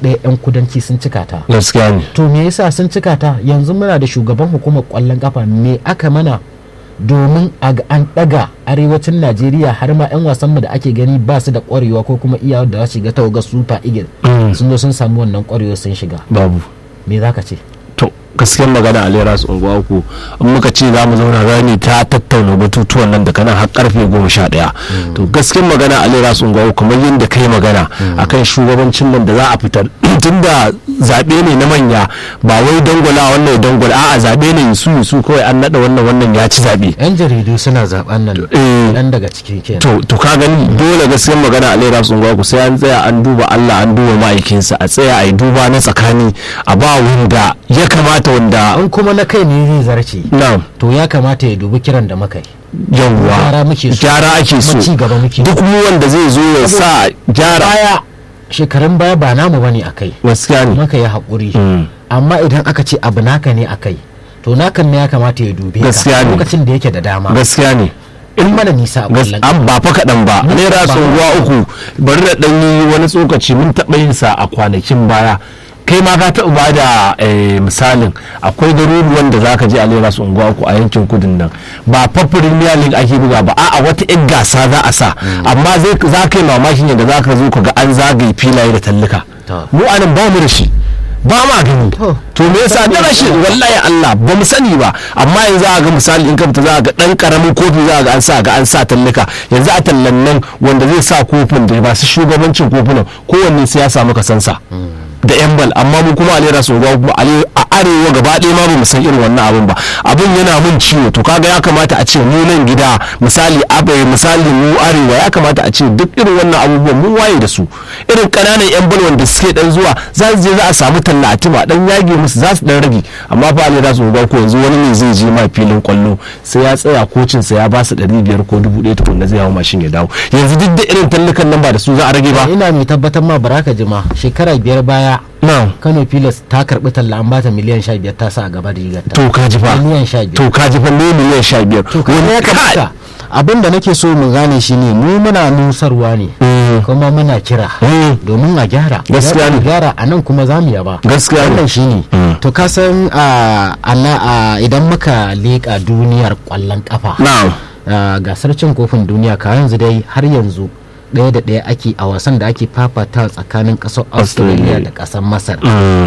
ɗaya 'yan kudanci sun cika ta gaskiya ne to me yasa sun cika ta yanzu muna da shugaban hukumar kwallon kafa me aka mana domin a ga an daga arewacin najeriya har ma 'yan wasanmu da ake gani ba su da kwarewa ko kuma iyawar da za su shiga tawagar super eagle sun zo sun samu wannan kwarewa sun shiga babu me za ka ce to gaskiyar magana a lera su unguwa uku in muka ce za mu zauna rani ta tattauna batutuwan nan daga nan har karfe goma sha ɗaya to gaskiyar magana a lera su unguwa uku kamar yadda kai magana akan shugabancin nan da za a fitar tunda zaɓe ne na manya ba wai dangwala wannan ya dangwala a'a zaɓe ne yusu yusu kawai an naɗa wannan wannan ya ci zaɓe 'yan jaridu suna zaben nan Eh. dan daga cikin kenan to to ka gani dole gaskiyar magana a lera sun ku sai an tsaya an duba Allah an duba ma'aikinsa a tsaya a yi duba na tsakani a ba wanda ya kamata wanda an kuma na kai ne zai zarce na to ya kamata ya dubi kiran da muka yi yawwa Gyara muke so. gyara ake so Kuma ci gaba muke duk mu wanda zai zo ya sa gyara baya shekarun baya ba namu bane a kai gaskiya ne maka ya haƙuri Mm. amma idan aka ce abu naka ne a kai to nakan ne ya kamata ya dube Gaskiya ka ne. lokacin da yake da dama gaskiya ne in mana nisa a Gas- kwallon an ba fa kaɗan ba Mun naira ba- sun ruwa uku bari da ɗan yi wani tsokaci mun taɓa yin sa a kwanakin baya kai ma ka taɓa ba da eh, misalin akwai garuruwan da zaka je a naira sun unguwa uku a yankin kudin nan ba fa premier league ake buga ba a'a wata yan gasa za a sa amma zai za ka yi mamakin yadda za ka zo ka ga an zagaye filaye da tallika To. mu anan ba mu da shi ba ma gani To. to me yasa da rashin wallahi Allah ba mu sani ba amma yanzu a ga misali in ka fita za a ga dan karamin kofi za a ga an sa ga an sa tallika yanzu a tallan nan wanda zai sa kofin da ba su shugabancin kofunan kowanne sai ya samu kasansa da yan bal amma mu kuma a lera su ga kuma a arewa gaba ɗaya ma ba mu san irin wannan abin ba abin yana mun ciwo to kaga ya kamata a ce mu nan gida misali abai misali mu arewa ya kamata a ce duk irin wannan abubuwan mun waye da su irin ƙananan yan bal wanda suke dan zuwa za su je za a samu talla a tima dan yage musu za su dan rage amma fa a lera su ga ko yanzu wani ne zai je ma filin kwallo sai ya tsaya kocin sa ya ba su 500 ko 1000 tukunna zai hawo mashin ya dawo yanzu duk da irin tallukan nan ba da su za a rage ba ina mai tabbatar ma baraka jima shekara biyar baya na'am kano pilas ta karbi talla an bata miliyan sha biyar ta sa a gaba da rigarta to ka ji fa miliyan sha biyar to ka ji fa ne miliyan sha biyar to kuma ya kamata abin da nake so mu gane shi ne mu muna nusarwa ne kuma muna kira domin a gyara Gaskiya ne. Idan aka gyara a nan kuma za mu yaba Gaskiya ne. wannan shi ne to ka san a ana- a idan muka leƙa duniyar ƙwallon ƙafa na'am a gasar cin kofin duniya ka yanzu dai har yanzu ɗaya da ɗaya ake a wasan da ake fafata tsakanin ƙasar australia da ƙasar masar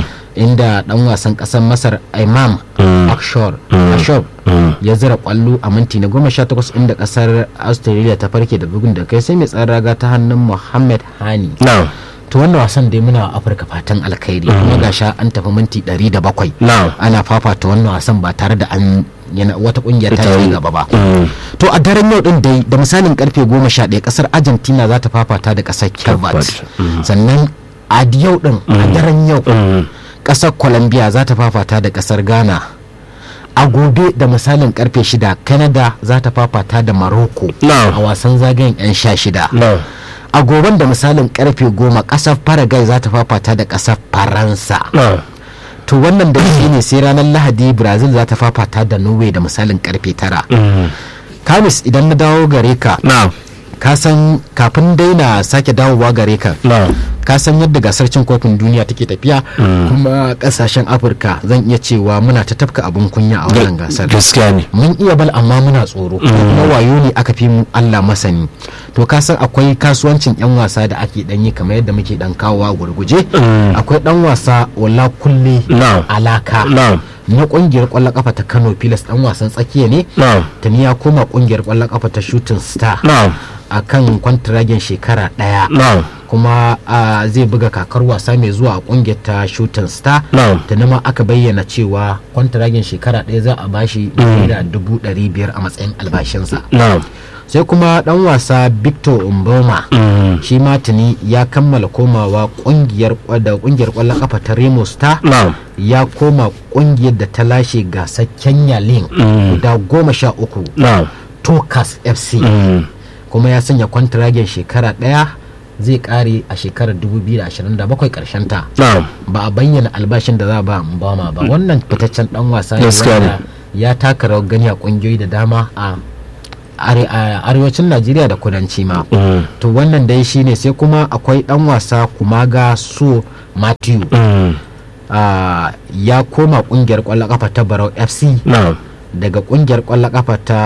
inda ɗan wasan ƙasar masar imam ashor ashor ya zira kwallo a minti na goma sha takwas inda ƙasar australia ta farke da bugun da kai sai mai tsaron raga ta hannun muhammad hani na'am to wannan wasan dai muna wa afirka fatan alkhairi kuma gasha an tafi minti 107 Na'am. ana fafata wannan wasan ba tare da an yana wata kungiyar ta Ita- yi gaba ba to a daren yau din dai da misalin karfe 11 kasar argentina za ta fafata da kasar kirbat Kirbat, sannan a yau din a daren yau kasar colombia za ta fafata da kasar ghana a gobe da misalin karfe 6 canada za ta fafata da morocco Na'am. a wasan zagayen 'yan sha shida na'am a goben da misalin karfe goma kasar paraguay za ta fafata da kasar faransa na'am to wannan da shi ne sai ranar lahadi brazil za ta fafata da norway da misalin karfe tara kamis idan na dawo gare ka na'am ka san kafin daina sake dawowa gare ka na'am ka san yadda gasar cin kofin duniya take tafiya kuma kasashen afirka zan iya cewa muna ta tafka abin kunya a wannan gasar gaskiya ne mun iya bal amma muna tsoro kuma wayo ne aka fi mu Allah masani to ka san akwai kasuwancin yan wasa da ake dan yi kamar yadda muke dan kawowa gurguje akwai dan wasa wala kulle Na'am. alaka Na'am. na kungiyar kwallon kafa ta Kano Pilas dan wasan tsakiya ne na'am tuni ya koma kungiyar kwallon kafa ta Shooting Star na'am akan kwantiragen shekara daya na'am kuma ah, zai buga kakar wasa mai zuwa a kungiyar ta shooting star Na'am. da ma aka bayyana cewa kwantaragen shekara ɗaya za a bashi naira dubu ɗari biyar a matsayin albashinsa na'am sai kuma ɗan wasa victor umboma shi ma tuni ya kammala komawa kungiyar da kungiyar kwallon kafa ta remo star na'am ya koma kungiyar da ta lashe gasar kenya link guda goma sha uku na'am tokas fc kuma ya sanya kwantiragen shekara ɗaya zai kare a shekarar 2027 karshen ta na'am ba a bayyana albashin da za a ba Mbama ba wannan fitaccen dan wasa ne Gaskiya ne. wanda ya taka rawar gani a kungiyoyi da dama a arewacin najeriya da kudanci ma to wannan dai shine sai kuma akwai dan wasa kumaga so matthew ya koma kungiyar kwallon kafa ta barau fc daga kungiyar kwallon kafa ta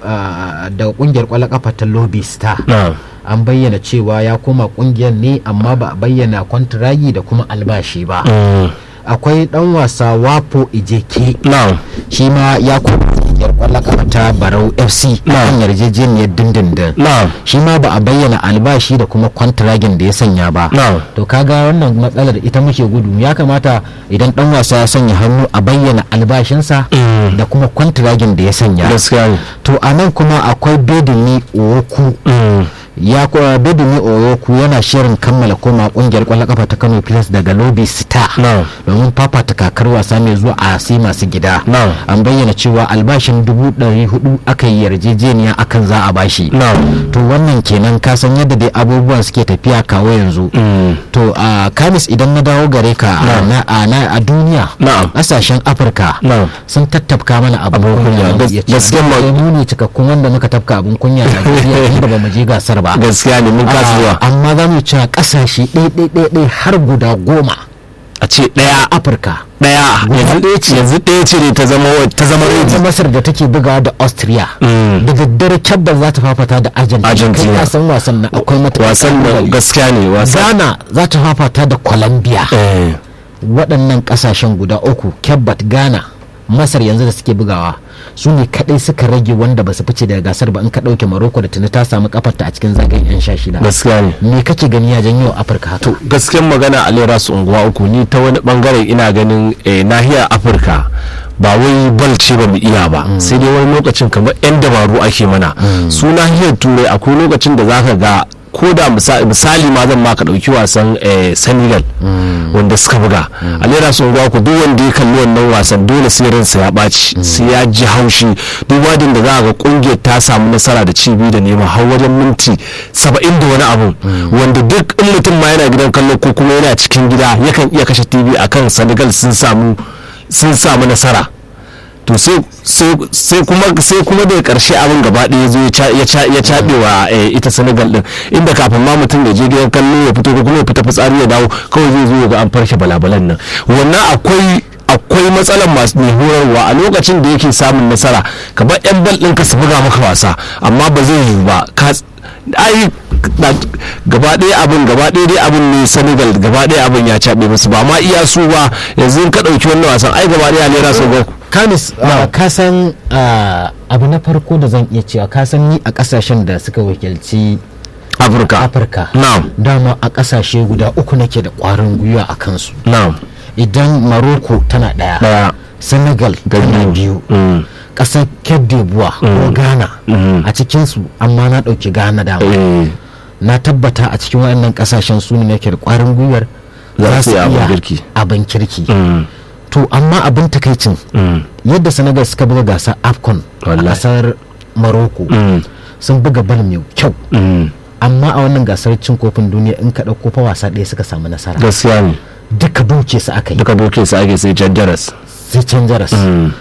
daga kungiyar kwallon kafa ta lobby star an bayyana cewa ya koma kungiyar ne amma ba a bayyana kwantiragi da kuma albashi ba akwai dan wasa wapo ijeke shi ma ya koma kungiyar kwallon kafa ta barau fc kan yarjejeniyar dindindin shi ma ba a bayyana albashi da kuma kwantiragin da ya sanya ba to kaga wannan matsalar ita muke gudu ya kamata idan dan wasa ya sanya hannu a bayyana albashinsa da kuma kwantiragin da ya sanya to a nan kuma akwai bedini oku ya kuwa bedini oyoku yana shirin kammala koma kungiyar kwallon kafa ta kano plus daga lobby star domin fafata kakar wasa mai zuwa a sai masu gida an bayyana cewa albashin dubu ɗari hudu aka yi yarjejeniya akan za a bashi to wannan kenan ka san yadda dai abubuwan suke tafiya kawo yanzu to a kamis idan na dawo gare ka a duniya ƙasashen afirka sun tattafka mana abin kunya gaskiya mu ne cikakkun wanda muka tafka abin kunya a duniya inda ba mu je gasar ba gaskiya ne mun kasa zuwa amma za mu cewa kasashe ɗaya har guda goma a ce ɗaya afirka ɗaya yanzu ɗaya ce ne ta zama ta zama ta masar da take bugawa da austria da daddare kyabban za ta fafata da argentina kai ka san wasan na akwai mata wasan da gaskiya ne wasan ghana za ta fafata da colombia waɗannan ƙasashen guda uku kyabbat ghana masar yanzu da suke bugawa su ne kadai suka rage wanda ba su fice daga gasar ba in ka dauke maroko da tuni ta samu kafarta a cikin zagayen yan sha shida gaskiya ne me kake gani ya janyo afirka haka to gaskiyar magana a lera su unguwa uku ni ta wani bangare ina ganin nahiyar afirka ba wai bal ce ba mu iya ba sai dai wani lokacin kamar yan dabaru ake mana su nahiyar turai akwai lokacin da zaka ga ko da misali ma zan maka dauki wasan senegal wanda suka buga a lera sun ku duk wanda ya kalli wannan wasan dole sai ransa ya ɓaci sai ya ji haushi duk wadin da za ga kungiyar ta samu nasara da cibi da nema har wajen minti saba'in da wani abu wanda duk in mutum ma yana gidan kallo ko kuma yana cikin gida yakan iya kashe tv akan senegal sun samu sun samu nasara to sai kuma sai kuma daga karshe abin gaba ɗaya zo ya caɓe wa ita senegal din inda kafin ma mutum ya je gidan kallo ya fito ko kuma ya fita fitsari ya dawo kawai zai zo ga an farke balabalan nan wannan akwai akwai matsalar masu mai horarwa a lokacin da yake samun nasara kamar yan bal ɗin ka su buga maka wasa amma ba zai yiwu ba ai gaba ɗaya abin gaba ɗaya dai abin ne senegal gaba ɗaya abin ya caɓe musu ba ma iya su ba yanzu ka ɗauki wannan wasan ai gaba ɗaya lera su ga kamis ka san abu na farko da zan iya cewa ka san ni a kasashen da suka wakilci afirka afirka na'am dama a kasashe guda uku nake da kwarin gwiwa a kansu na'am idan maroko tana daya daya senegal tana biyu kasar cape d'ivoire ko ghana a cikinsu amma na ɗauki ghana dama na tabbata a cikin waɗannan kasashen su ne nake da kwarin gwiwar za su iya abin kirki to amma abin takaicin yadda senegal suka buga gasar afcon a kasar morocco sun buga bal mai kyau amma a wannan gasar cin kofin duniya in ka ɗauko fa wasa ɗaya suka samu nasara gaskiya ne duka doke su aka yi duka doke su ake sai can jaras sai can jaras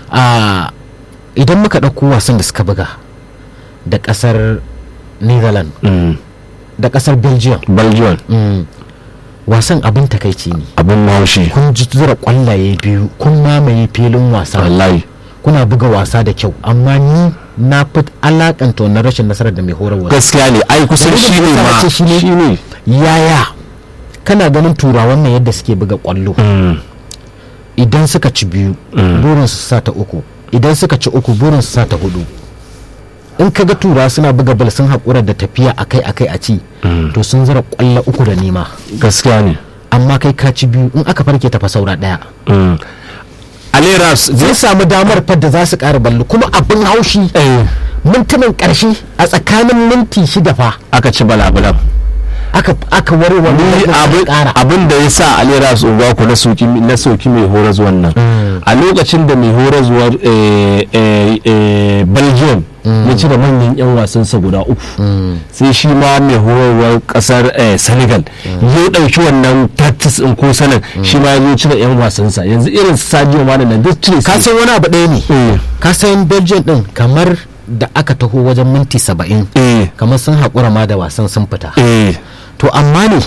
idan muka ɗauko wasan da suka buga da ƙasar netherlands da ƙasar belgium belgium wasan abin takaici ne abin haushi kun ji zura kwallaye biyu kun mamaye filin wasa wallahi kuna buga wasa da kyau amma ni na fi alakanta wannan rashin nasarar da mai horarwa gaskiya ne ai kusan shi ne ma shi ne yaya kana ganin turawan nan yadda suke buga kwallo idan suka ci biyu burin su sa ta uku idan suka ci uku burin su sa ta hudu in ka ga tura suna buga bal sun haƙura da tafiya akai akai a ci to sun zara kwallo uku da nema gaskiya ne amma kai ka ci biyu in aka farke tafa saura ɗaya aleras zai samu damar fadda za su ƙara ballo kuma abin haushi mintunan ƙarshe a tsakanin minti shida fa aka ci balabalan aka aka ware wani abin da ya sa alera su uba ku na soki na soki mai horas wannan a lokacin da mai horas belgium ya cire manyan yan wasansa guda uku sai shi ma mai horarwar kasar senegal ya dauki wannan tactics in ko sanin shi ma ya zo cire yan wasansa yanzu irin sadio mana nan duk cire ka san wani abu ɗaya ne ka san belgium din kamar da aka taho wajen minti saba'in eh kamar sun haƙura ma da wasan sun fita eh to amma ne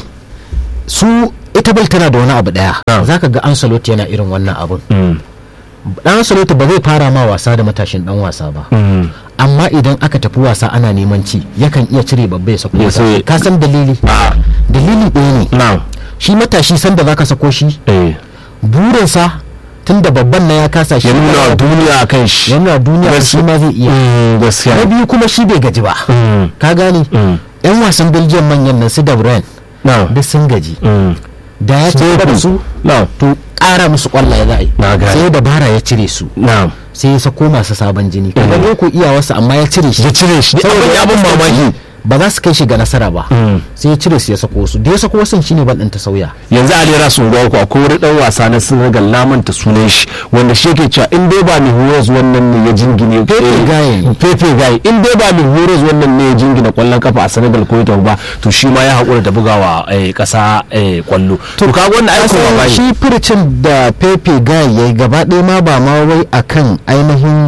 su ita bal tana da wani abu daya Ah. za ka ga ansaloti yana irin wannan abun mm, dan ansaloti ba zai fara ma wasa da matashin dan wasa ba mm, amma idan aka tafi wasa ana neman ci yakan iya cire babba ya sako Ya matashi. sauya. ka san dalili a dalili ɗaya ne na shi matashi sanda zaka sako shi eh burinsa tunda babban na ya kasa shi ya nuna wa duniya a kan shi ya nuna duniya Gas- shi ma zai iya Mm, na gaskiya biyu kuma shi bai gaji ba Mm, ka gane mm, yan wasan belgium manyan nan su da Bruyne na duk sun gaji mm, da ya ci gaba da su na to ƙara musu ƙwallaye za a yi Na gane. sai dabara ya cire su na sai ya sako masu sabon jini kaga ne ko iyawarsa amma ya cire shi ya cire shi Saboda abin ya bin mamaki ba za su kai shi ga nasara ba Mm. sai ya cire su ya sako su da ya sako wasu shine bal ɗin ta sauya yanzu a lera sun ku akwai wani dan wasa na senegal na manta sunan shi wanda shi yake cewa in dai ba mai horos wannan ne ya jingine Pepe eh, Gaye ne. pepe gaye in dai ba mai horos wannan ne ya jingina kwallon kafa a senegal ko ita ba to shi ma ya haƙura da bugawa eh, ƙasa eh, kwallo to kaga wannan aiko Kasan ba shi furcin da pepe guy ya yi gaba ɗaya ma ba ma wai akan ainihin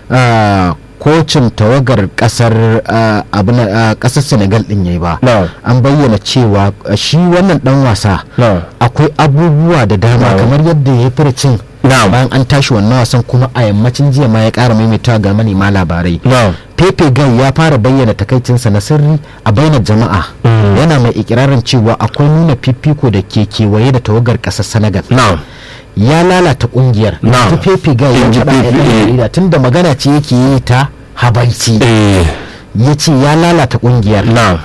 ah, kocin tawagar kasar ah, abin ah, kasar senegal din yayi ba No. an bayyana cewa ah, shi wannan dan wasa No. akwai abubuwa da dama No. kamar yadda ya yi furcin No. bayan an tashi wannan wasan kuma a yammacin jiya ma ya ƙara maimaita ga manema labarai No. pepe gai ya fara bayyana takaicinsa na sirri a bainar jama'a yana mai ikirarin cewa akwai nuna fifiko da ke kewaye da tawagar ƙasar senegal na ya lalata kungiyar Na. yanzu pepe gai ya In ji faɗa a Pepe, yan eh. jarida tunda magana ce yake yi ta habaici eh ya ce ya lalata kungiyar na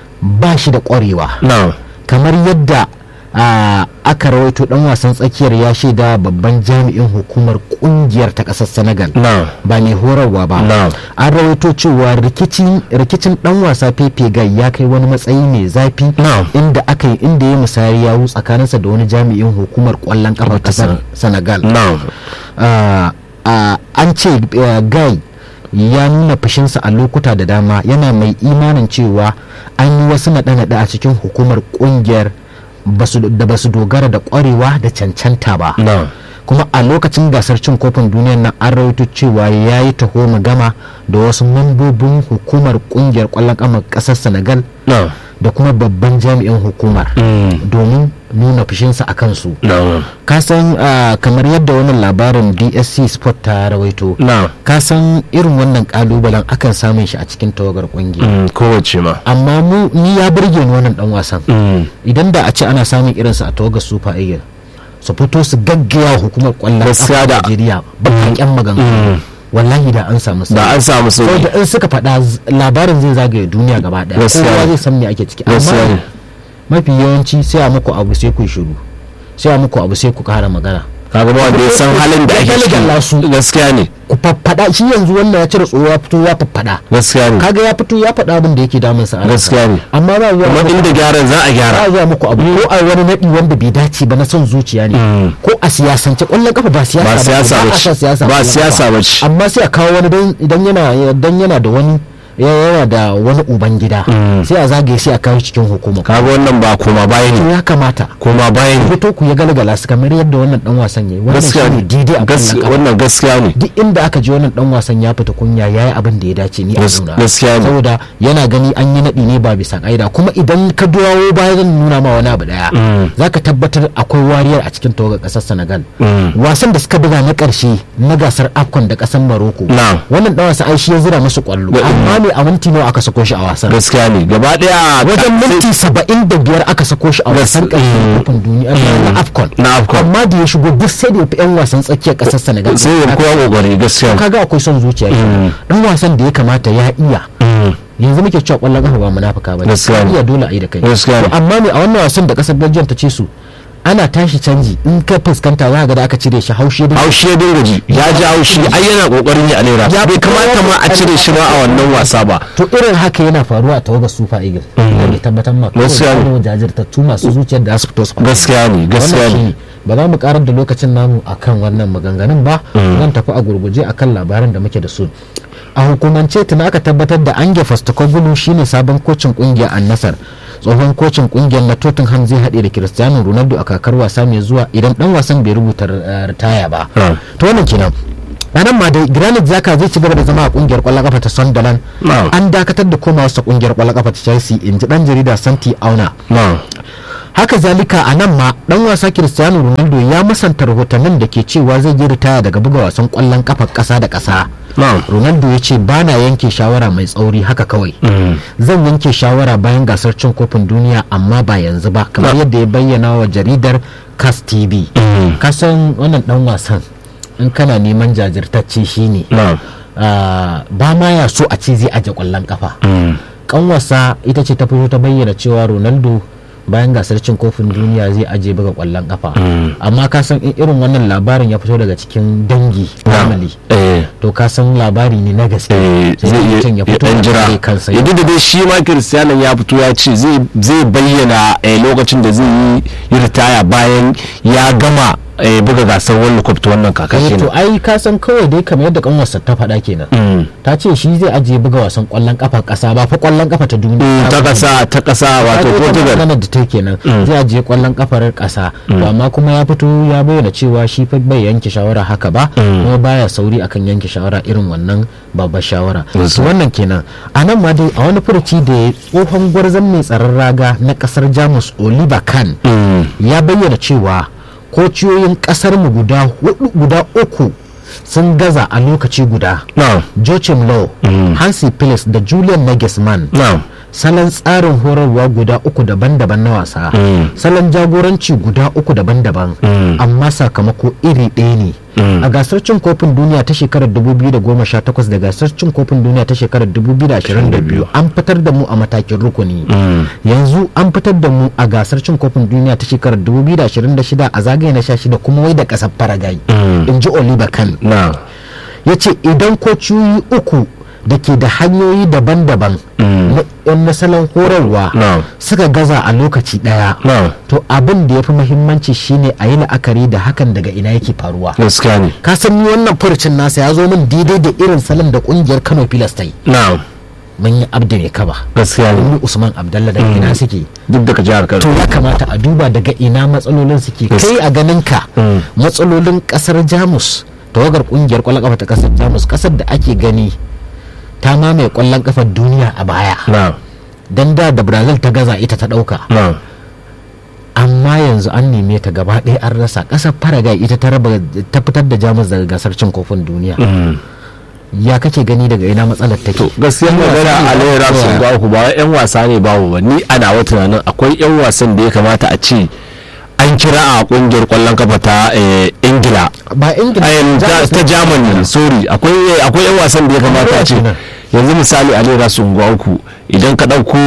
ba shi da ƙwarewa na kamar yadda ah, aka rawaito dan wasan tsakiyar ya shaida babban jami'in hukumar kungiyar ta ƙasar senegal na ba mai horarwa ba Na. an rawaito cewa rikicin rikicin dan wasa pepe gai ya kai wani matsayi mai zafi Na. inda aka yi inda ya musayar yawu tsakaninsa da wani jami'in hukumar kwallon kafa ta kasar Sen- senegal na Ah, ah, an ce eh, gai ya nuna fushinsa a lokuta da dama yana mai imanin cewa an yi wasu naɗe-naɗe a cikin hukumar ƙungiyar basu- da ba su dogara da ƙwarewa da cancanta ba na kuma a lokacin gasar cin kofin duniyar nan an rawaito cewa ya yi taho gama da wasu mambobin hukumar ƙungiyar ƙwallon ƙafa ƙasar senegal na da kuma babban jami'in hukumar Mm. domin nuna fushinsa a kansu na kasan ah, kamar yadda wannan labarin dsc sport ta rawaito na kasan irin wannan kalubalen akan samun shi a cikin tawagar kungiya Mm, kowace ma amma mu ni ya burge ni wannan dan wasan Mm. idan da a ce ana samun irinsa a tawagar super eagle su fito su gaggaya hukumar kwallon Gaskiya kafa da- Najeriya bakakken maganganu wallahi da an samu da an samu sauki saboda in suka faɗa z- labarin zai zagaye duniya gaba ɗaya Gaskiya kowa ne. zai san me ake ciki Gaskiya amma ne. mafi yawanci sai a muku abu sai ku yi shiru sai a muku abu sai ku kara magana kaga ba wanda ya san halin da ake Galgala su. ciki gaskiya ne ku faffada shi yanzu wannan ya cire tsoro ya fito ya faffada gaskiya ne kaga ya fito ya faɗa abin da yake damun sa a ransa. Gaskiya ne. amma ba zuwa kuma muku- inda gyaran za a ba gyara zuwa muku abu ko a wani naɗi wanda bai dace ba na son zuciya ne Mm. ko a siyasance ƙwallon kafa ba siyasa Ba siyasa ba ba a ce. sa siyasa a Ba ƙwallon siyasa kafa. ba ce. amma sai a kawo wani dan idan yana dan yana da wani ya- yana da wani uban gida sai a zagaye sai a kawo cikin hukuma kaga wannan ba koma baya to ne ya kamata koma baya ne fito ku ya galgala su kamar yadda wannan dan wasan yayi wannan gaskiya shine ne daidai a Gas- ƙwallon kafa wannan gaskiya ne duk inda aka je wannan dan wasan ya fita kunya yayi abin da ya dace ni a Gas- nuna gaskiya ne. saboda yana gani an yi naɗi ne ba bisa ƙa'ida kuma idan ka dawo baya zan nuna ma wani abu daya zaka tabbatar akwai wariyar a cikin tawagar ƙasar Senegal wasan da suka buga na ƙarshe na gasar AFCON da ƙasar Morocco Na. wannan dan wasan ai shi ya zira musu kwallo Ga- amma ne a minti nawa aka sako shi a wasan gaskiya ne gaba daya wajen ka- minti saba'in da biyar aka sako shi a wasan Gas- ƙarshen kofin duniya na AFCON Na AFCON. amma da ya shigo duk sai da ya fi 'yan wasan tsakiyar ƙasar Senegal sai ya kowa kokari gaskiya ne. kaga akwai son zuciya kenan. dan wasan da ya kamata ya iya Mm. yanzu muke cewa kwallon kafa ba munafuka ba Gaskiya ne. iya dole a yi da kai Gaskiya ne. To amma ne a wannan wasan da kasar Belgium ta ce su ana tashi canji in ka fuskanta za ka ga da aka cire shi haushi da haushi ya dinga ji ya ji haushi ai yana kokarin ya alera Ya bai kamata ma a cire shi ma a wannan wasa ba to irin haka yana faruwa a tawagar Super Eagles da mai tabbatar ma Gaskiya ne. kawai jajirtattu masu zuciyar da za su fito su faɗa. gaskiya ne gaskiya wannan ne shine ba za mu karar da lokacin namu akan wannan maganganun ba zan tafi a gurguje akan labarin da muke da su a hukumance tuna aka tabbatar da ange fastakogulu shine sabon kocin kungiyar annasar tsohon kocin kungiyar na tottenham zai haɗe da cristiano ronaldo a kakar wasa mai zuwa idan dan wasan bai rubuta eh, ritaya ba Ah. to wannan kenan a nan ma dai granit zaka zai ci gaba da zama a kungiyar kwallon kafa ta sunderland Na'am. an dakatar da komawa sa kungiyar kwallon kafa ta chelsea in ji dan jarida santi auna na'am haka zalika a nan ma dan wasa cristiano ronaldo ya musanta rahotannin da ke cewa zai yi ritaya daga buga wasan kwallon kafa kasa da kasa na'am ronaldo ya ce ba na yanke shawara mai tsauri haka kawai zan yanke shawara bayan gasar cin kofin duniya amma ba yanzu ba kamar yadda ya bayyana wa jaridar cas tv kasan wannan dan wasan in kana neman jajirtacce shine na'am ah, ba ma ya so a ce zai aje kwallon kafa kanwarsa ita ce ta fito ta bayyana cewa ronaldo bayan gasar cin kofin duniya zai aje buga kwallon kafa amma ka san in irin wannan labarin ya fito daga cikin dangi family eh to ka san labari ne na gaske eh, sai zai iya mutum ya ya fito dan da jira kare kansa ya duk da dai shi ma Cristiano ya fito ya ce zai zai bayyana eh, lokacin da zai yi yi ritaya bayan ya gama eh, buga gasar World Cup ta wannan kaka Eh, to kenan ai ka san kawai dai kamar yadda kanwarsa ta faɗa kenan Mm. ta ce shi zai ajiye buga wasan kwallon kafa ƙasa ba fa kwallon kafa ta duniya Mm, ta kasa ta kasa wato Portugal maganar da ta kenan zai ajiye kwallon kafar ƙasa to amma kuma ya fito ya bayyana cewa shi fa bai yanke shawara haka ba kuma baya sauri akan yanke shawara irin wannan babbar shawara Yes, to wannan kenan a nan ma dai a wani furuci da ya tsohon gwarzon mai tsaron raga na kasar jamus oliver kahn Mm. ya bayyana cewa kociyoyin kasar mu guda hudu guda uku sun gaza a lokaci guda na'am Joachim Low, Hansi Phillips da Julian Nagelsmann na'am salon tsarin horarwa guda uku daban-daban na wasa salon jagoranci guda uku daban-daban amma sakamako iri ɗaya ne a gasar cin kofin duniya ta shekarar 2018 da gasar cin kofin duniya ta shekarar 2022 an fitar da mu a matakin rukuni yanzu an fitar da mu a gasar cin kofin duniya ta shekarar 2026 a zagaye na 16 kuma wai da kasar paraguay in ji oliver kahn na'am ya ce idan kociyoyi uku da ke da hanyoyi daban-daban na na salon horarwa Na'am. suka gaza a lokaci daya na'am to abin da ya fi muhimmanci shine a yi la'akari da hakan daga ina yake faruwa gaskiya ne ka san ni wannan furucin nasa ya zo min daidai da irin salon da kungiyar kano pilas ta yi na'am mun yi abdu mai kaba gaskiya ne mun yi usman abdallah daga ina suke duk daga jihar to Kano ya kamata a duba daga ina matsalolin suke Yes. kai a ganin ka Mm. matsalolin kasar jamus tawagar kungiyar kwallon kafa ta kasar jamus kasar da ake gani ta mamaye kwallon kafar duniya a baya na'am dan da da brazil ta gaza ita ta dauka na'am amma yanzu an neme ta gaba ɗaya an rasa kasar paraguay ita ta raba ta fitar da jamus daga gasar cin kofin duniya Mm. ya kake gani daga ina matsalar take to gaskiya magana a lera sun ga ku ba yan wasa ne babu ba ni ana wa tunanin akwai yan wasan da ya kamata a ce an kira a kungiyar kwallon kafa ta eh, ingila ba ingila ayan ta Jamus ta ne. germany sorry akwai akwai yan wasan da ya kamata a ce Kenan. yanzu misali a lera sun ga ku idan ka dauko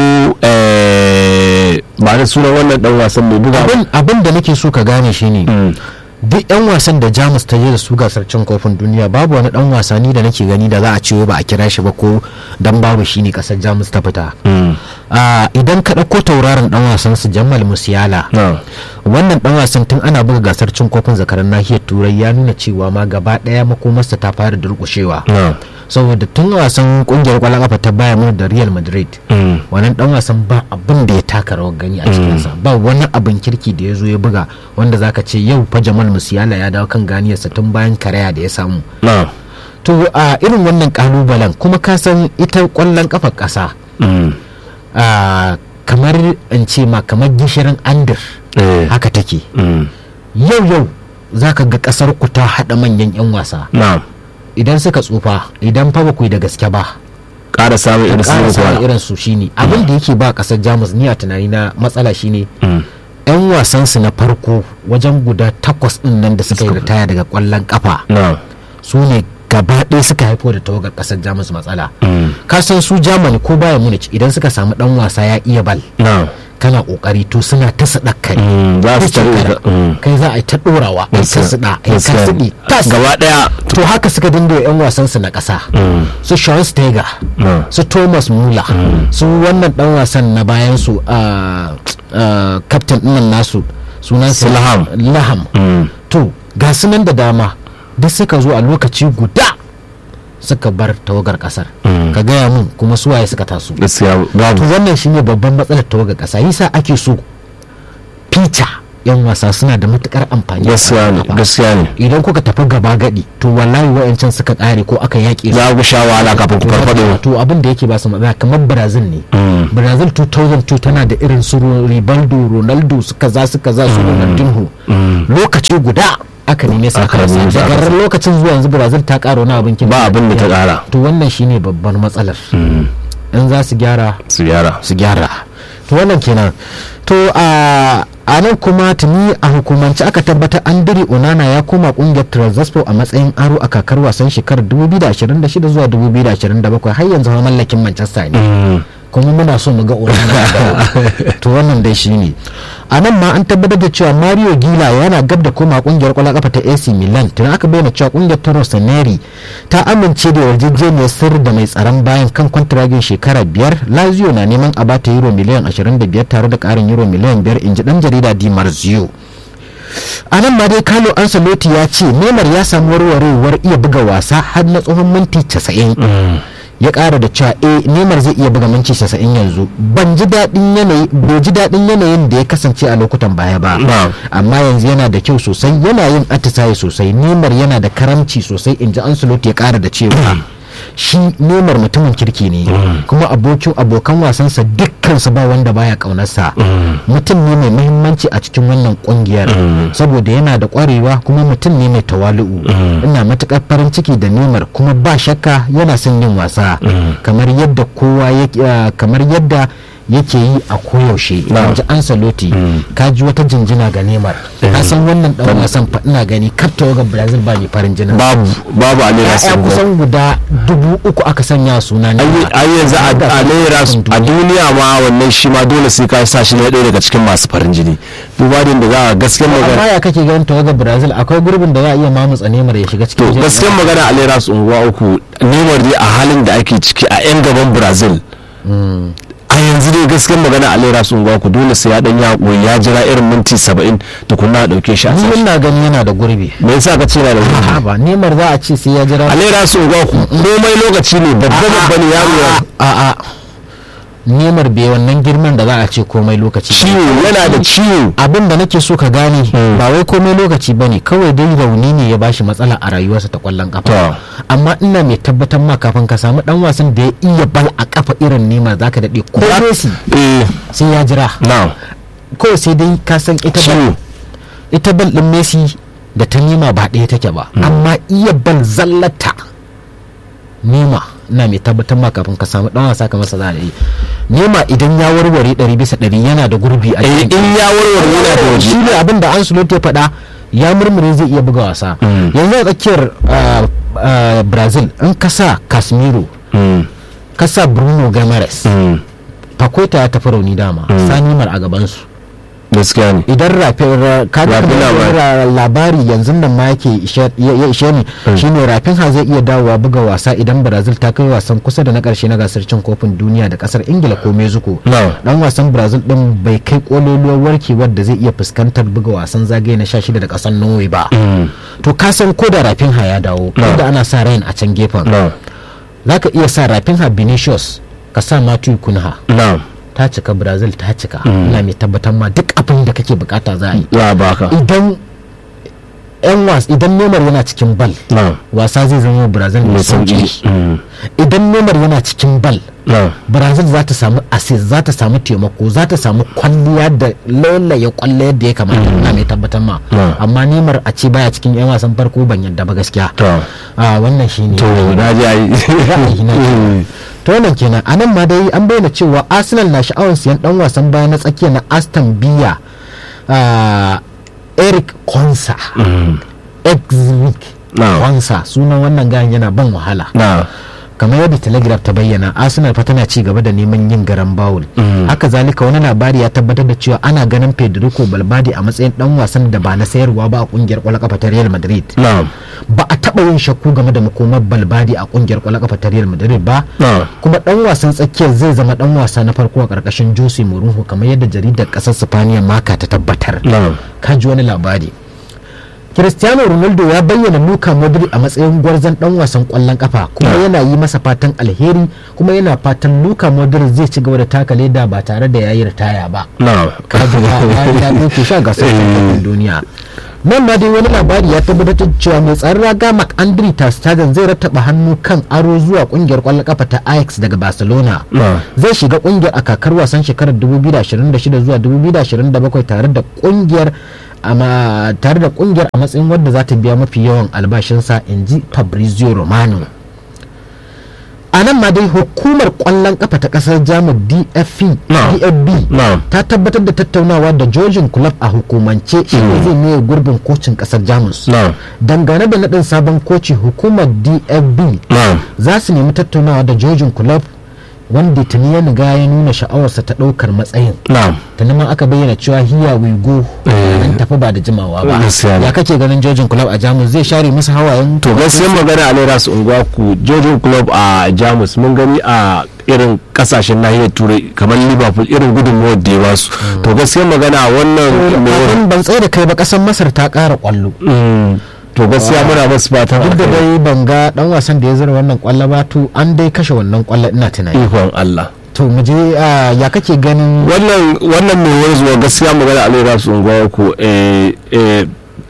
eh, ba da sunan wannan dan wasan mai buga abin abin da nake so ka gane shine Mm. duk yan wasan da jamus ta je da su gasar cin kofin duniya babu wani dan wasani da nake gani da za a ce ba a kira shi ba ko dan babu shi ne kasar jamus ta fita Mm. Ah, idan ka ɗauko tauraron dan wasan su jamal musiala na wannan dan wasan tun ana buga gasar cin kofin zakaran nahiyar turai ya nuna cewa ma gaba ɗaya makomarsa ta fara durƙushewa na saboda tun wasan kungiyar kwallon kafa ta bayern munich da real madrid Mm. wannan dan wasan ba abin da ya taka rawar gani a cikinsa ba wani abin kirki da ya zo ya buga wanda zaka ce yau fa jamal musiala ya dawo kan ganiyarsa tun bayan karaya da ya samu na to a irin wannan kalubalen kuma ka san ita kwallon kafar kasa Mm. a kamar in ce ma kamar gishirin andir Eh. haka take Mm. yau yau zaka ga kasar ku ta hada manyan yan wasa na idan suka tsufa idan fa ba ku yi da gaske ba ƙara samun irin su ƙara ne samun kuwa irin su shine abin da yake ba kasar jamus ni a tunani na matsala shine Mm. yan wasansu na farko wajen guda takwas din nan da suka yi ritaya daga kwallon kafa na su ne gaba ɗaya suka haifo da tawagar kasar jamus matsala Mm. ka san su germany ko baya munich idan suka samu dan wasa ya iya bal na kana kokari to suna ta sadakari Mm, za su tare da mm. kai za a yi ta dorawa a yi ta sada a yi ta Gaskiya. sidi tas gaba daya to haka suka dinga yan wasansu na ƙasa Mm. su Sean Steger na su Thomas Muller su wannan dan wasan na bayan su a captain ɗinnan nasu sunan Su Laham. Laham Mm. to ga su nan da dama duk suka zo a lokaci guda suka bar tawagar kasar Mm. ka gaya mun kuma suwaye suka taso gaskiya babu to wannan shine babban matsalar tawagar kasa yasa ake so fita yan wasa suna da matukar amfani a gaskiya ne ƙwallon kafa. gaskiya ne idan kuka tafi gaba gadi to wallahi wa'ancan suka kare ko aka yaƙe su za ku sha wahala kafin ku farfado to abin da yake ba su matsala kamar brazil ne Mm. brazil 2002 tana da irin su rivaldo ronaldo su kaza su kaza su ronaldinho lokaci guda aka neme su Aka aka rasa neme su aka daga rasa. lokacin zuwa yanzu brazil ta ƙara wani abin kin Ba abin da ta ƙara. to wannan shine babbar matsalar in za su gyara su gyara su gyara to wannan kenan to a a nan kuma tuni a hukumance aka tabbatar andiri onana ya koma kungiyar transasport a matsayin aro a kakar wasan shekarar 2026 zuwa 2027 har yanzu ma mallakin manchester ne kuma muna so mu ga onana da to wannan dai shine a nan ma an tabbatar da cewa mario gila yana gab da koma kungiyar kwallon kafa ta ac milan tun aka bayyana cewa kungiyar ta rossoneri ta amince da yarjejeniyar sirri da mai tsaron bayan kan kwantiragin shekara biyar lazio na neman a bata euro miliyan 25 tare da karin euro miliyan 5 inji dan jarida di marzio a nan ma dai carlo ancelotti ya ce neymar ya samu warwarewar iya buga wasa har na tsohon minti 90 ya kara da cewa eh neymar zai iya buga minti 90 yanzu ban ji daɗin yanayi bai ji daɗin yanayin da ya kasance a lokutan baya ba Na'am. amma yanzu yana da kyau sosai yana yin atisaye sosai neymar yana da karamci sosai in ji ancelotti ya kara da cewa shi neymar mutumin kirki ne kuma abokin abokan wasansa dukkansu ba wanda baya kaunarsa mutum ne mai muhimmanci a cikin wannan kungiyar saboda yana da kwarewa kuma mutum ne mai tawali'u ina matukar farin ciki da neymar kuma ba shakka yana son yin wasa kamar yadda kowa yake ah, kamar yadda yake yi a koyaushe Na'am. ji ansaloti ka ji wata jinjina ga neymar ka san wannan dan wasan fa ina gani kafta ga brazil ba mai farin jinin babu babu a lera ya'ya kusan guda dubu uku aka sanya suna ne ai yanzu a Da a lera kan a duniya ma wannan shi ma dole sai ka sa shi na ɗaya daga cikin masu farin jini duba da yadda za a gaskiyar magana amma ya kake ganin tawagar brazil akwai gurbin da za a iya mamutsa nemar ya shiga to cikin jerin gaskiyar magana a lera su unguwa uku neymar dai a halin da ake ciki a yan gaban brazil a yanzu dai gaskiyar magana a lera su unguwa uku dole sai ya dan ya koyi ya jira irin minti saba'in tukunna a ɗauke shi a ni sashi ina gani yana da gurbi me yasa ka ce na da wuri a ba nemar za a ce sai ya jira a lera su unguwa uku komai lokaci ne babba babba ne yaro ya a a nemar bai wannan girman da za a ce komai lokaci ba. ciwo yana da ciwo abin da nake so ka gane ba wai komai lokaci bane kawai dai rauni ne ya bashi matsala a rayuwarsa ta kwallon kafa To. amma ina mai tabbatar ma kafin ka samu dan wasan da ya iya bal a kafa irin nema zaka dade ko Messi eh sai ya jira na kawai sai dai ka san ita ciwo bal ita bal din Messi da ta nema ba ɗaya take ba amma iya bal zallata nema ina mai tabbatar ma kafin ka samu dan wasa kamar sa za a yi nema idan ya warware ɗari bisa ɗari yana da gurbi a eh cikin in ya warware yana da waje shi ne abin da Ancelotti ya faɗa ya murmure zai iya buga wasa yanzu a tsakiyar ah, ah, Brazil in ka sa Casemiro Mm, ka sa Bruno Guimaraes mm, Paqueta ya tafi rauni dama Sani Mar a gabansu gaskiya ne idan rafin kaga Rafin kamar labari. ra- labari yanzu nan ma yake ishe- ya ya ishe ni shine rafin ha zai iya dawowa buga wasa idan brazil ta kai wasan kusa da na karshe na gasar cin kofin duniya da kasar ingila ko mexico No. dan wasan brazil din bai kai kololuwar warkewar da zai iya fuskantar buga wasan zagaye na 16 da kasar norway ba to ka san ko da rafin ha ya dawo No. inda ana sa rain a can gefen na zaka iya sa rafin ha vinicius ka sa matthew kunha na ta cika brazil ta cika ina mai tabbatar ma duk abin da kake bukata za a yi za a baka idan yan was idan Neymar yana cikin bal na wasa zai zama brazil mai mai sauki sauki Mm, idan Neymar yana cikin bal na brazil za ta samu assist za ta samu taimako za ta samu kwalliya da laulaye kwallo yadda ya kamata ina mai tabbatar ma Mm. amma Neymar a ce baya cikin yan wasan farko ban yadda ba gaskiya to a wannan shine to na ji ai ra'ayi na kenan. to wannan kenan a nan ma dai an bayyana cewa arsenal na sha'awar siyan dan wasan baya na tsakiya na aston villa ah, eric konsa exwick Na. konsa sunan wannan gayan yana ban wahala na kamar yadda telegraph ta bayyana arsenal fa tana ci gaba da neman yin garan bawul haka zalika wani labari ya tabbatar da cewa ana ganin federico balbadi a matsayin dan wasan da ba na sayarwa ba a kungiyar kwallon kafa ta real madrid na ba a taba yin shakku game da makomar balbadi a kungiyar kwallon kafa ta real madrid ba na kuma dan wasan tsakiyar zai zama dan wasa na farko a karkashin jose mourinho kamar yadda jaridar kasar spaniya maka ta tabbatar na ka ji wani labari cristiano ronaldo ya bayyana luka modric a matsayin gwarzon dan wasan kwallon kafa kuma yana yi masa fatan alheri kuma yana fatan luka modric zai ci gaba da taka leda ba tare da yayi ritaya ba kaji ya doke sha gasar duniya nan ma dai wani labari ya tabbatar da cewa mai tsaron raga mark andri tastagen zai rattaba hannu kan aro zuwa kungiyar kwallon kafa ta ajax daga barcelona zai shiga kungiyar a kakar wasan shekarar 2026 zuwa 2027 tare da kungiyar amma tare da kungiyar a matsayin wadda za ta biya mafi yawan albashinsa in ji fabrizio romano a nan ma dai hukumar kwallon kafa ta kasar jamus dfb ta tabbatar da tattaunawa da jojin club a hukumance shi ne zai maye gurbin kocin kasar jamus dangane da naɗin sabon koci hukumar dfb za su nemi tattaunawa da jojin club wanda tuni ya riga ya nuna sha'awarsa ta ɗaukar matsayin tuni ma aka bayyana cewa hiya wigo nan tafi ba da jimawa ba ya kake ganin jojin club a jamus zai share musu hawayen to gaskiya magana a naira su unguwa ku jojin club a jamus mun gani a irin kasashen nahiyar turai kamar liverpool irin gudunmuwar da ya basu to gaskiya magana wannan ban tsaye da kai ba kasar masar ta kara kwallo to gaskiya muna masu fatan duk da dai ban ga dan wasan da ya zira wannan kwallo ba to an dai kashe wannan kwallo ina tunani ikon Allah to mu je ya kake ganin wannan wannan mai wanzuwa gaskiya magana alai rasu unguwa ko eh eh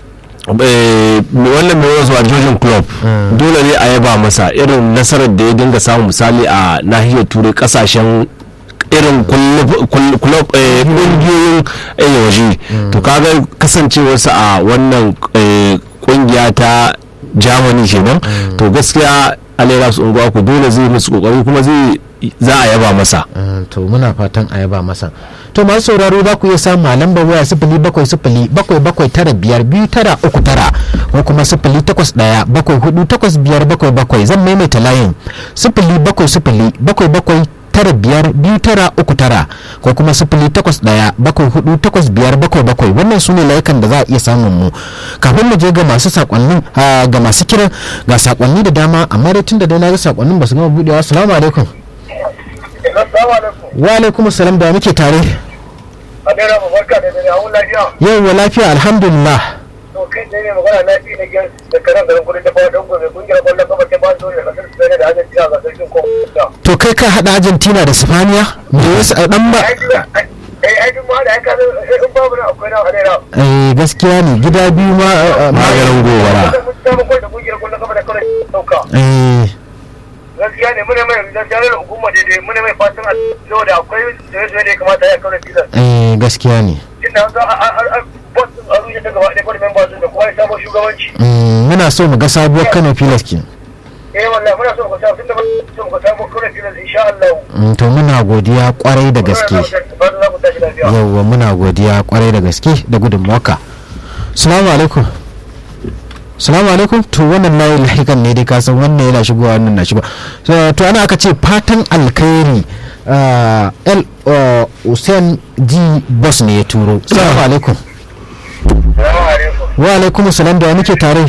wannan mai wasu a jojin club dole ne a yaba masa irin nasarar da ya dinga samu misali a nahiyar turai kasashen irin kulob kungiyoyin waje to kaga kasancewarsa a wannan kungiya ta germany kenan to gaskiya alaira su unguwa ku dole zai musu kokari kuma zai za a yaba masa to muna fatan a yaba masa to masu sauraro za ku iya samu a lambar waya sifili bakwai sifili bakwai bakwai tara biyar biyu tara uku tara ko kuma sifili takwas ɗaya bakwai hudu takwas biyar bakwai bakwai zan maimaita layin sifili bakwai sifili bakwai bakwai tara biyar biyu tara uku tara ko kuma sifili takwas ɗaya bakwai hudu takwas biyar bakwai bakwai wannan su ne layukan da za a iya samun mu kafin mu je ga masu sakonnin ga masu kiran ga sakonni da dama amma dai tun da dai na ga sakonnin ba su gama budewa assalamu alaikum wa alaikum salam da muke tare yau wa lafiya alhamdulillah to kai ne ne magana na fi na gyan da karan garin kudin da fawon dango mai kungiyar kwallon kafa ta ba da kasar Spain da Argentina ga sarkin kofa to kai ka hada Argentina da Spaniya da wasu a dan ba eh ai duk ma da aka in babu na akwai na hadera eh gaskiya ne gida biyu ma maganin gobara ta mun da kungiyar kwallon kafa da kawai sauka eh gaskiya ne muna mai gaskiya ne hukuma da dai muna mai fatan a da akwai da da ya kamata ya kawo filan eh gaskiya ne tunda an a boss a rushe ta gaba ɗaya board members da kuma ya sabon shugabanci muna so mu ga sabuwar Kano Pilas ke eh wallahi muna so mu ga tunda ba so mu ga sabon Kano Pilas insha Allah to muna godiya kwarai da gaske yawwa muna godiya kwarai da gaske da gudunmuwarka salamu alaikum salamu alaikum to wannan layi lahikan ne dai kasan wannan yana shigowa wannan na shigo to ana aka ce fatan alkhairi el hussein g boss ne ya turo salamu alaikum wa alaikum salam da muke tare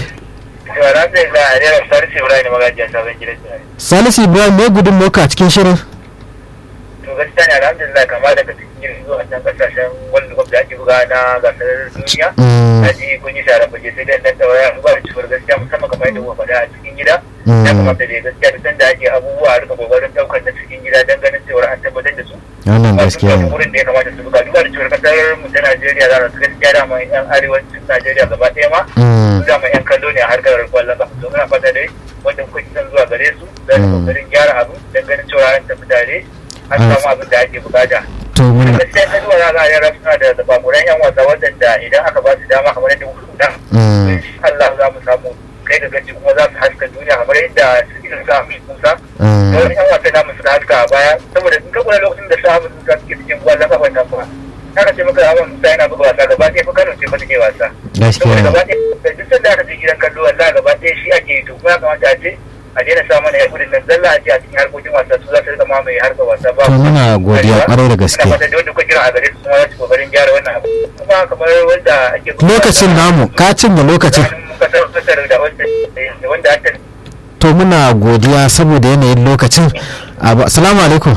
salisu ibrahim ne gudun moka cikin shirin to gaskiya ne alhamdulillah kama daga cikin zuwa can kasashen wanda gwamnati ake buga na gasar duniya a ji kun yi sharar baje sai dai dan daura ba da cikin gaskiya musamman kamar yadda kuka faɗa a cikin gida ya kamata da gaskiya da sanda ake abubuwa a rika kokarin daukar na cikin gida don ganin cewa an tabbatar da su wannan gaskiya ne wurin da ya kamata su buga duba da cewa kasar mu ta Najeriya za su gaskiya da mai yan arewacin Najeriya gaba ɗaya ma za mu yan kallo ne a harkar kwallon kafa to muna fata dai wanda kuka kisan zuwa gare su za su kokarin gyara abu don ganin cewa an tafi tare an samu abin da ake bukata to muna gaskiya ta zuwa za a yara suna da zababuran yan wasa waɗanda idan aka ba su dama kamar yadda kuka da Allah za mu samu kai da gaci kuma za su haska duniya kamar yadda suke sa mu kusa da wani yan wasa namu suka haska a baya saboda in ka kula lokacin da sa mu suka suke cikin kwallon kafa ta kuma haka ce maka abin musa yana buga wasa gaba ɗaya fa kano ce fa take wasa saboda gaba ɗaya duk sanda aka je gidan kallo wallahi gaba ɗaya shi ake yi to kuma ya kamata a ce a daina sa mana yakudin nan zalla a ce a cikin harkokin wasa su za su rika mamaye harkar wasa ba to muna godiya kwarai da gaske ina fata da wanda kuka kira a gare su kuma za su kokarin gyara wannan abu kuma kamar wanda ake lokacin namu ka cinye lokacin kasar kasar da wanda wanda aka to muna godiya saboda yanayin lokacin assalamu alaikum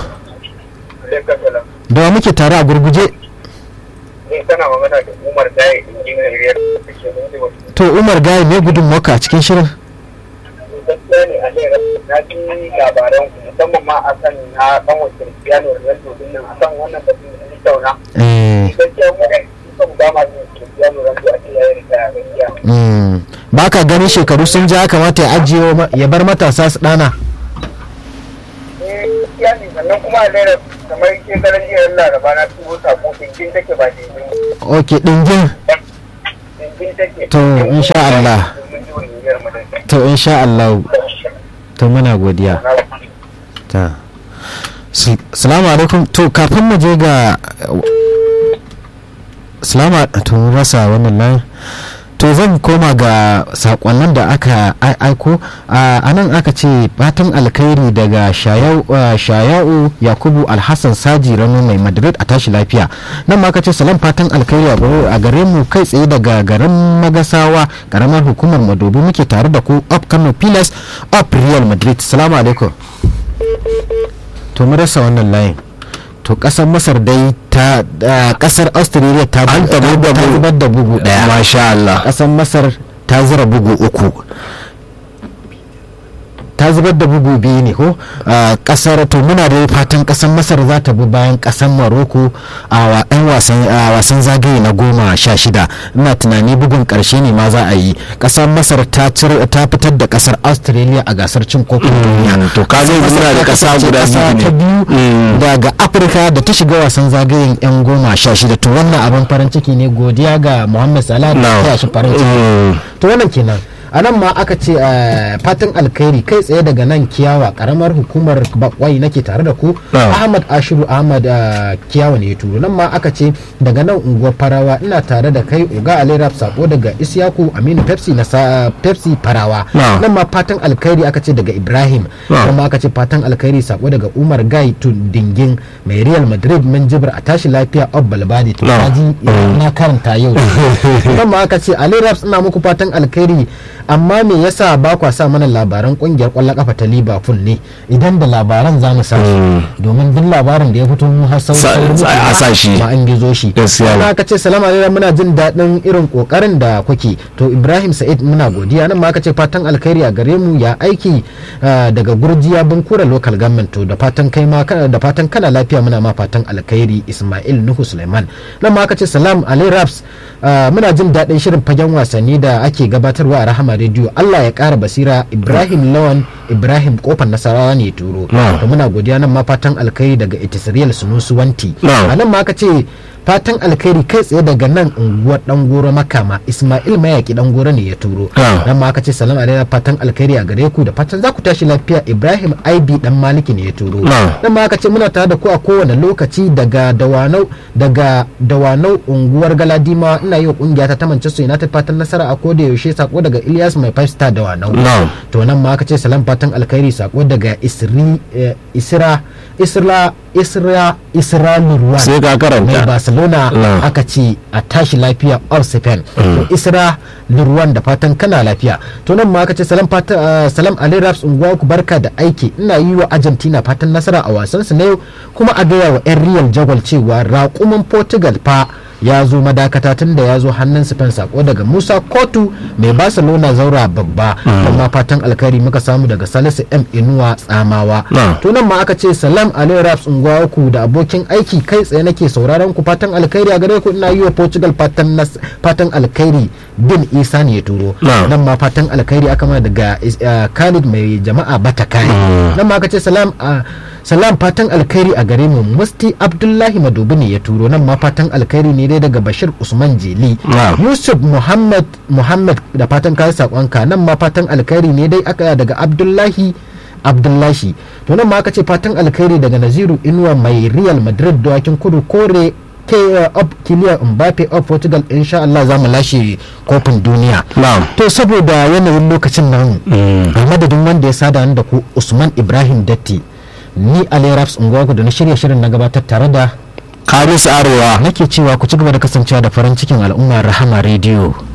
da muke tare a gurguje ne kana magana da umar daya injiniyar da ke nuna to to umar gaya me gudun maka a cikin shirin gaskiya ne a lera na ji labaran ku musamman ma a kan na kan wa Cristiano Ronaldo din nan a kan wannan batun da ni tauna eh gaskiya mu ne kuka mu gama da Cristiano Ronaldo a cikin yayin da gaskiya mm. ba ka ganin shekaru sun ja ya kamata ya ajiye wa ma- ya bar matasa su dana eh gaskiya ne sannan kuma a lera kamar shekaran jiya Laraba na tubo sako dinkin take ba dinkin ok dingin dinkin take To, insha Allah. Domin jiwon niyyar mu da to insha Allah to muna godiya ta Sil- salamu alaikum to kafin mu je ga salama to mun rasa wannan layin to zan koma ga sakonnin da aka ai- aiko a nan aka ce fatan alkhairi daga shayau uh, shayau yakubu alhassan saji rano mai madrid a tashi lafiya nan ma aka ce salam fatan alkhairi a gare- a gare mu kai tsaye daga garin magasawa karamar hukumar madobi muke tare da ku up kano pilas up real madrid salamu alaikum to mu rasa wannan layin to kasar masar dai ta ah, kasar australia ta An tabu da ta bugu. zubar da bugu daya masha Allah kasar masar ta zira bugu uku ta zubar da bugu biyu ne ko a kasar to muna da fatan kasar masar za ta bi bayan kasar maroko a wa- 'yan wasan a wasan zagaye na goma sha shida ina tunani bugun karshe ne ma za a yi kasar masar ta cir- ta fitar da kasar australia a gasar cin kofin duniya to ka zai Masar muna da ta kasa kasance guda kasa biyu ta ne biyu Mm. daga afirka da ta shiga wasan zagayen 'yan goma sha shida to wannan abin farin ciki ne godiya ga muhammad salah da No. ya shi farin ciki Mm. to wannan kenan a nan ma aka ce eh, fatan alkhairi kai tsaye daga nan kiyawa karamar hukumar bakwai nake tare da ku Ah. ahmad ashiru ahmad eh, kiyawa ne ya turo nan ma aka ce daga nan unguwar farawa ina tare da kai uga alirab sako daga isyaku aminu pepsi na sa pepsi farawa Ah. nan ma fatan alkhairi aka ce daga ibrahim Ah. nan ma aka ce fatan alkhairi sako daga umar gai dingin mai real madrid min jibir a tashi lafiya ob balbadi to Ah. kaji na karanta yau nan ma aka ce ali raps ina muku fatan alkhairi amma me yasa ba kwa sa mana labaran kungiyar kwallon kafa ta liverpool ne idan da labaran za mu sa shi domin duk labarin da ya fito mu har sauri Sa- sauri sa- a sa shi. ma an gizo shi Gaskiya ne. Sannan aka ce salamu alaikum muna jin daɗin irin kokarin da kuke to ibrahim sa'id muna godiya nan ma aka ce fatan alkhairi a gare mu ya aiki ah, daga gurjiya bunkura local government to da fatan kai ma kana- da fatan kana lafiya muna ma fatan alkhairi ismail nuhu suleiman nan ma aka ce salam alai raps ah, muna jin daɗin shirin fagen wasanni da ake gabatarwa a rahama rediyo allah ya ƙara basira ibrahim lawan ibrahim kofar nasarawa ne ya turo Na'am. to muna godiya nan ma fatan alkhairi daga itisriyal sunusu wanti Na'am. a nan ma aka ce fatan alkhairi kai tsaye daga nan unguwar dan goro makama ismail mayaki dan goro ne ya turo Ah. nan ma aka ce salam alaikum fatan alkhairi a gare ku da fatan za ku tashi lafiya ibrahim ib dan maliki ne ya turo Ah. nan ma aka ce muna tare da ku a kowane lokaci daga dawanau daga dawanau unguwar galadima ina yi wa kungiya ta ta manchester united fatan nasara a koda yaushe sako daga ilyas mai five star dawanau Na'am. to nan ma aka ce salam fatan alkhairi sako daga isri eh, isra isra isra isra nurwan sai ka mai karanta barcelona Na. aka ce a tashi lafiya all spain to isra lurwan da fatan kana lafiya to nan ma aka ce salam fatan ah, salam ali raps unguwa ku barka da aiki ina yi wa argentina fatan nasara a wasan su na yau kuma a gaya wa yan real jagwal cewa raƙumin portugal fa ya zo madakata tun da ya zo hannun spain sako daga musa kotu mai barcelona zaura babba amma fatan alkhairi muka samu daga salisu m inuwa tsamawa Na. to nan ma aka ce salam ali raps unguwa ku da abokin aiki kai tsaye nake sauraron ku fatan alkhairi a gare ku ina yi wa portugal fatan nas- fatan alkhairi bin isa ne ya turo Na. nan ma fatan alkhairi aka mana daga is- ah, khalid mai jama'a bata kare nan ma aka ce salam ah, salam fatan alkhairi a gare mu musti abdullahi madubi ne ya turo nan ma fatan alkhairi ne dai daga bashir usman jeli Na. yusuf muhammad muhammad da fatan kayan sakonka nan ma fatan alkhairi ne dai aka daga abdullahi abdullahi to nan ma aka ce fatan alkhairi daga naziru inuwa mai real madrid dawakin kudu kore ke up kiliya mbappe up portugal insha Allah za mu lashe kofin duniya Na'am. to saboda yanayin lokacin nan a madadin wanda ya sada ni da ku usman ibrahim datti ni ali raps unguwa da na shirya shirin na gabatar tare da kamis arewa nake cewa ku ci gaba da kasancewa da farin cikin al'umma rahama rediyo